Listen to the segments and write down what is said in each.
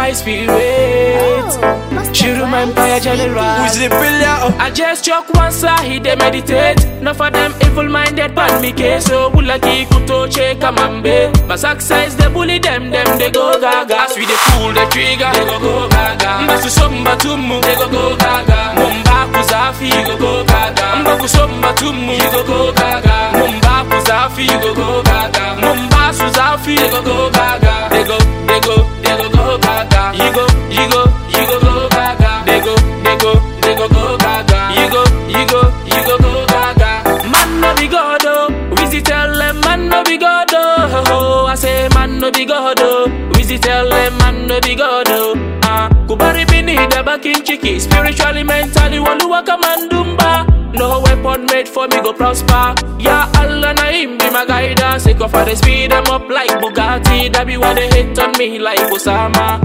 high spirit. Shuru Empire General. Who's the billionaire? I just choke one side, they meditate. Enough for them evil minded pan me case. So bulaki kuto che kamambe. But success they bully them, them they go gaga. As we they pull the trigger, they go go gaga. Mbasu somba tumu, they go go gaga. Mumba kuzafi, go go gaga. Mbaku somba tumu, you go go gaga. Mumba kuzafi, go go gaga. Mumba suzafi, they go go gaga. They go, they go, they go go gaga. You go, you go, you go go gaga. They go, they go, they go go gaga. You go, you go, you go go gaga. Man no be God oh, Wizzy tell them man no be God oh. I say man no be God oh, Wizzy tell them man no be God oh. Ah, kubari bini the back in chicky, spiritually, mentally, waluwa kamandumba. No weapon made for me go prosper. Yeah, Allah na him be my guidance. Take off for the speed them up like Bugatti. That be why they hate on me like Osama.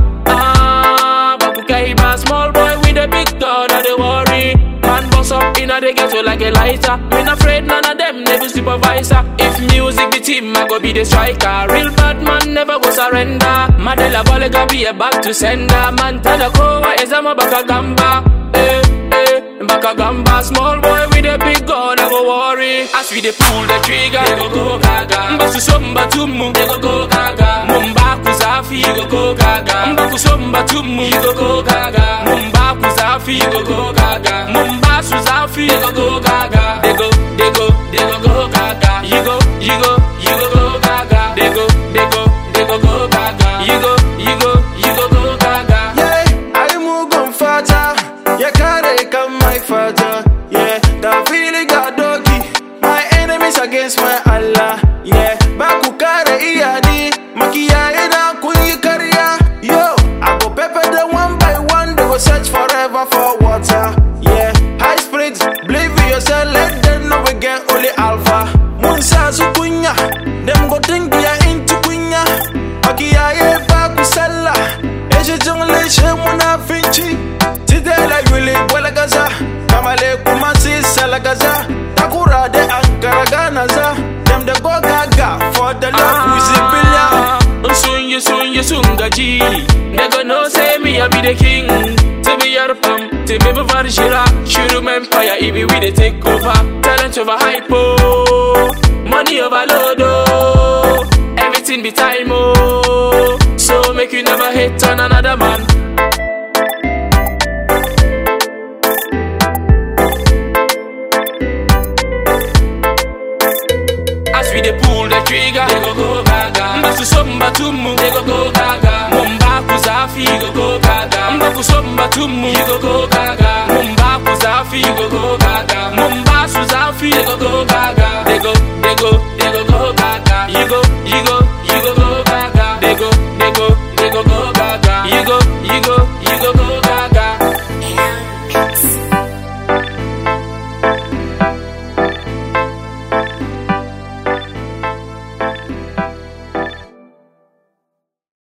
Ah, Bakukaiba, small boy with a big gun, I they worry. Man boss up in a the ghetto like a lighter. Me not afraid none of them never supervisor. If music the team, I go be the striker. Real bad man never go surrender. Madela Bolega be a back to sender. Man tada kowa ezama baka gamba. Eh, eh, baka gamba. Small boy with a big gun, I go worry. As we they pull the trigger, they go go gaga. Mbasu somba tumu, they go go gaga. Mumba kuzafi, go go gaga. Mbaku somba tumu, you go go gaga. Mumba kuzafi, go go gaga. Mumba suzafi, go go gaga. They go, they go, they go go gaga. You go, you go, you go go gaga. They go, they go, they go go gaga. You go, you go, you go go gaga. Yeah, ai mugun fata ya kare kan mai fata. Yeah, da fili ga doki. My enemies against my Allah. Yeah, ba ku kare iyali. Makiyaye na kun yi karya. Yo, I go pepper them one by one. They go search forever for water. Yeah, high spirits, believe in yourself. Let them know we get only alpha. Mun sa su kunya. Them go think we are into kunya. Makiyaye ba ku sallah. Eshe jungle she munafinci. Today like really bola gaza. Kamale kuma si salagaza. Takura de Ankara Ganaza. Them they go gaga for the love we see billion. Soon you soon you soon gaji. They go no say me I be the king. To be your pam, to me be varjira. Shuru empire, ibi we they take over. Talent over hypo, money overload oh. Everything be time oh. So make you never hate on another man. As we dey pull the trigger, they go go gaga. Mbasu somba tumu, they go go gaga. Mumba kuzafi, go go gaga. Mbaku somba tumu, you go go gaga. Mumba kuzafi, go go gaga. Mumba suzafi, they go go gaga. They go, they go,